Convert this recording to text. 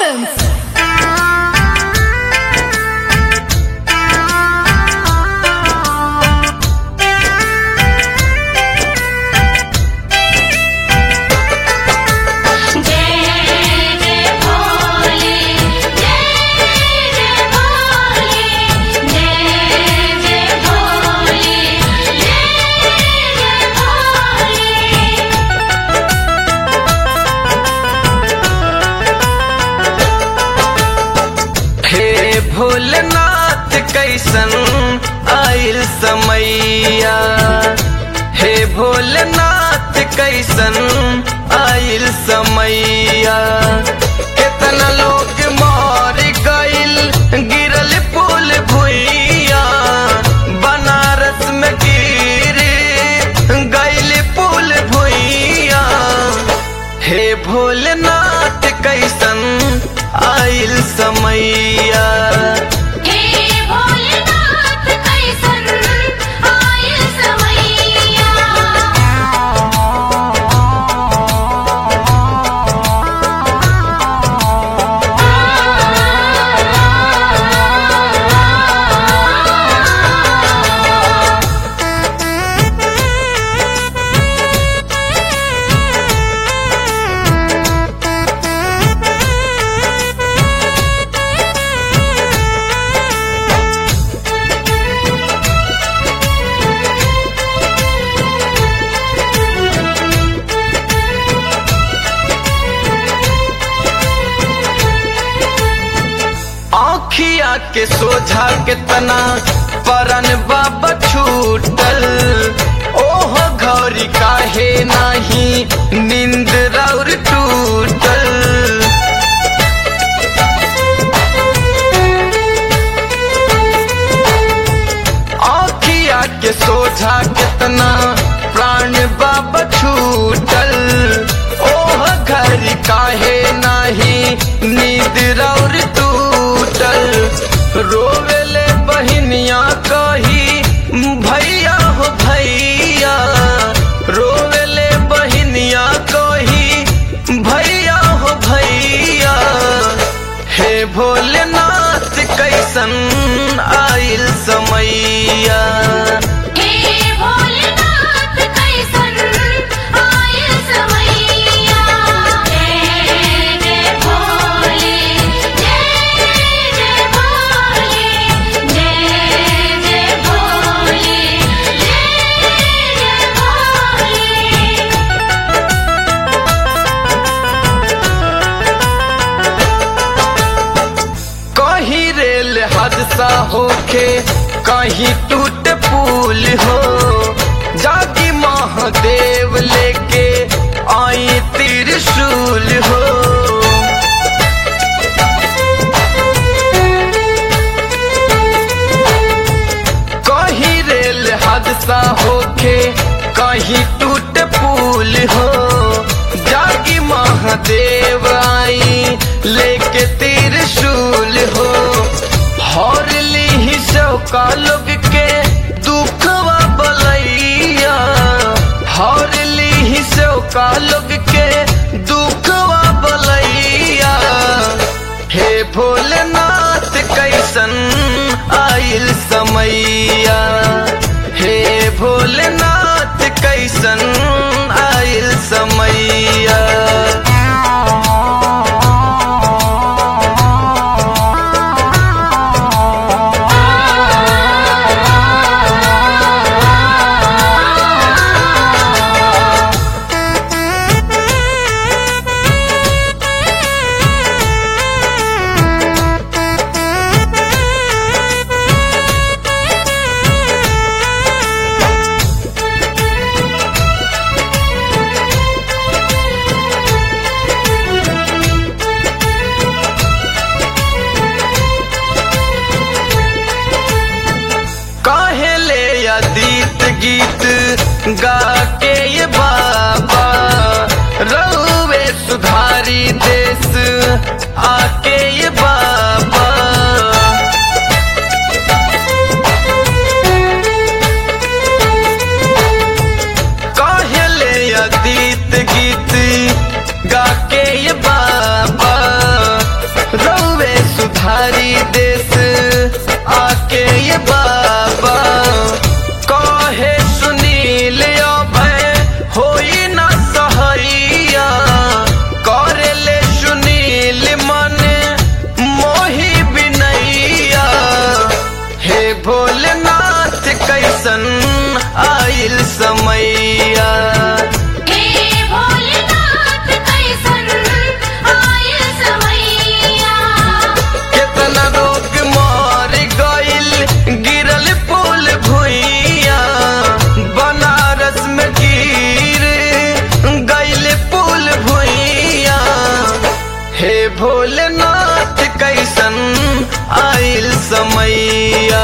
Films. जय जय भोले जय जय भोले जय जय भोले जय जय भोले हे भोलेनाथ कैसन आइल समैया हे भोलेनाथ कैसन आइल समैया कितना लोग मर गइल गिरल पुल भुइया बनारस में गिर गइल पुल भुइया हे भोलेनाथ कैसन आइल समैया हे भोलेनाथ कैसन आइल समैया आँखिया के सोझा कितना परन बाबा छूटल ओह घौरी काहे नाही नींद राउर टूटल आँखिया के सोझा कितना प्राण बाबा छूटल ओह घर काहे नाही नींद रौर टूटल रोवेले बहिनिया कही भैया हो भैया रोवेले बहिनिया कही भैया हो भैया हे भोलेनाथ कैसन आइल समैया हे भोलेनाथ कैसन आइल समैया जय जय भोले जय जय भोले जय जय भोले जय जय भोले कहीं रेल हादसा होके कहीं टूट पुल हो जागी महादेव लेके आई त्रिशूल हो कहीं रेल हादसा होके कहीं टूट पुल हो जागी महादेव आई लेके त्रिशूल हो हर ली का लोग के दुखवा बलैया हर ली का लोग के दुखवा बलैया हे भोलेनाथ कैसन आइल समैया हे भोलेनाथ कैसन आइल समैया काहे ले अदीत गीत गा के ये बाबा रहुए सुधारी देश आके ये बाबा भोलेनाथ कैसन आइल समैया